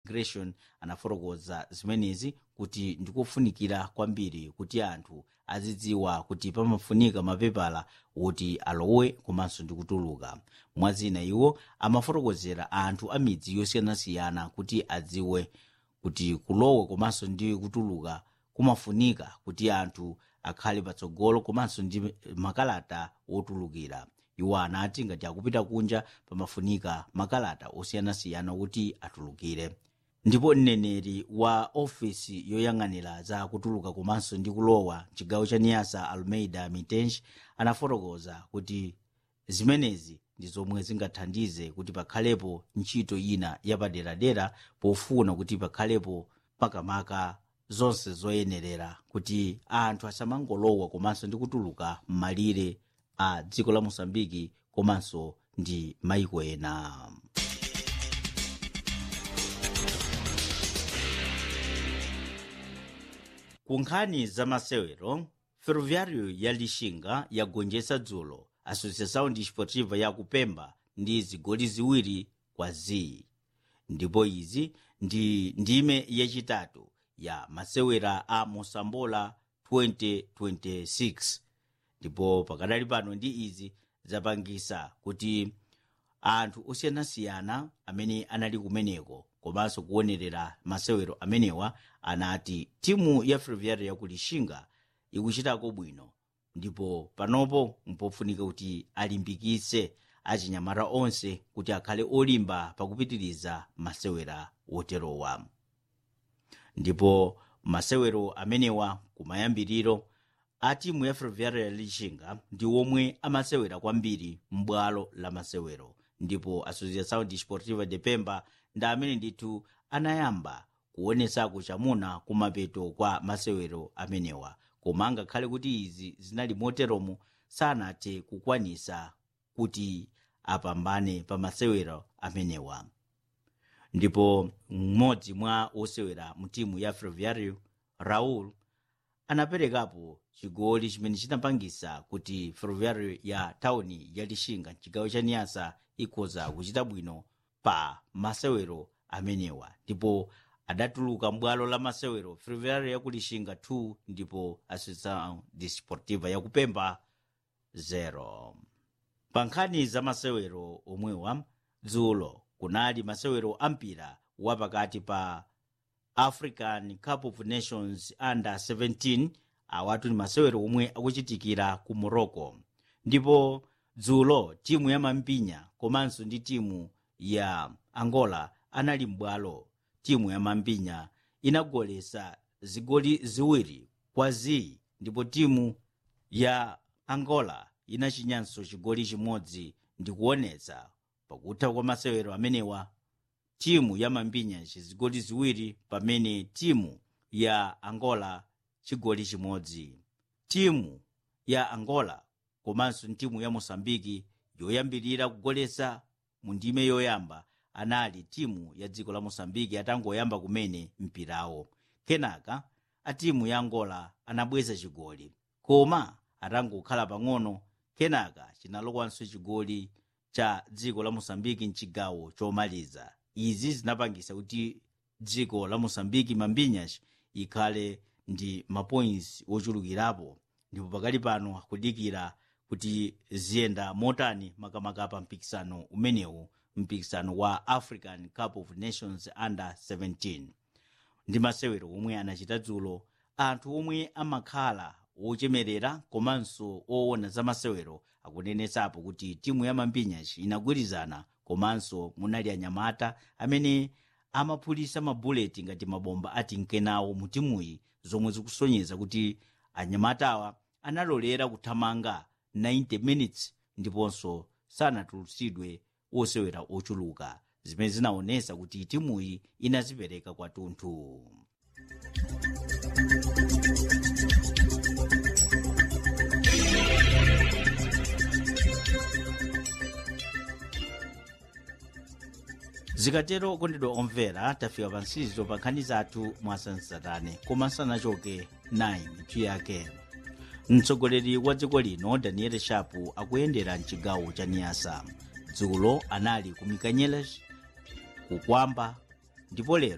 migration anafotokoza zimenezi kuti ndikofunikira kwambiri kuti anthu azidziwa kuti pamafunika mapepala woti alowe komanso ndi kutuluka mwazina iwo amafotokozera anthu a midzi yosiyanasiyana kuti adziwe kuti kulowa komanso ndi kutuluka kumafunika kuti anthu akhale patsogolo komanso ndi makalata wotulukira iwo anati ngati akupita kunja pamafunika makalata osiyanasiyana kuti atulukire ndipo mneneri wa ofisi yoyang'anira za kutuluka komanso ndi kulowa chigawo cha niyasa almeida mitenji anafotokoza kuti zimenezi ndi zomwe zingathandize kuti pakhalepo ntchito ina yapaderadera pofuna kuti pakhalepo makamaka zonse zoyenerera kuti anthu asamangolowa komanso ndi kutuluka m'malire a dziko la mosambiki komanso ndi maiko ena ku nkhani za masewero ferroviário ya lixinga yagonjetsa dzulo associação desportiva ya kupemba ndi zigoli ziwiri kwa zii ndipo izi ndi ndime yachitatu ya masewera a mosambola 2026 ndipo pakadali pano ndi izi zapangisa kuti anthu osiyanasiyana amene anali kumeneko komanso kuonerera masewero amenewa anati timu ya ferroviário ya kulixinga ikuchitako bwino ndipo panopo mpofunika kuti alimbikitse achinyamata onse kuti akhale olimba pakupitiriza masewera woterowa ndipo masewero amenewa kumayambiriro a timu ya ferroviário ya lixinga ndi omwe amasewera kwambiri m'bwalo la masewero ndipo associação desportiva de pemba ndi amene ndithu anayamba kuonetsako chamuna kumapeto kwa masewero amenewa koma ngakhale kuti izi zinali moteromo sanathe kukwanisa kuti apambane pa masewero amenewa ndipo mmodzi mwa osewera mu timu ya ferroviário raul anaperekapo chigoli chimene chinapangisa kuti ferroviário ya tauni ya lixinga chigawo cha niyasa ikhoza kuchita bwino pa masewero amenewa ndipo adatuluka mbwalo la masewero ferroviário ya kulixinga 2 ndipo associação desportiva ya kupemba 0 pa nkhani za masewero omwewa dzulo kunali masewero ampira wapakati pa african cup of nations under 17 awatu ni masewero omwe akuchitikira ku morocco ndipo dzulo timu ya mampinya komanso ndi timu ya angola anali m'bwalo timu ya mampinya inagolesa zigoli ziwiri kwa zii ndipo timu ya angola inachinyanso chigoli chimodzi ndikuonetsa pakutha kwa masewero amenewa timu ya mampinya chizigoli ziwiri pamene timu ya angola chigoli chimodzi timu ya angola komanso timu ya mosambiki yoyambirira kugolesa mu ndime yoyamba anali timu ya dziko la mosambiki atangoyamba kumene mpirawo kenaka a timu ya angola anabweza chigoli koma atangokhala pang'ono kenaka chinalokwanso chigoli cha dziko la mosambiki mchigawo chomaliza izi zinapangisa kuti dziko la mosambiki mambinyas ikhale ndi mapoints ochulukirapo ndipo pakali pano akudikira kuti ziyenda motani makamaka pa mpikisano umenewu mpikisano wa african cup of nations under 17 ndi masewero omwe anachita dzulo anthu omwe amakhala wochemerera komanso owona za masewero akunenetsapo kuti timu ya mampinyas inagwirizana komanso munali anyamata amene amaphulisa mabuleti ngati mabomba ati nkenawo mu timuyi zomwe zikusonyeza kuti anyamatawa analolera kuthamanga 90 minutes ndiponso sanatulutsidwe osewera ochuluka zimene zinaonesa kuti timuyi inazipereka kwathunthu zikatero kondedwa omvera tafika pansizo pa nkhani zathu mwasansatane koma sanachoke 9 mitu yake mtsogoleri wa dziko lino daniel shapu akuyendera mchigawo cha niyasa dzulo anali ku mikanyelas kukwamba ndipo lero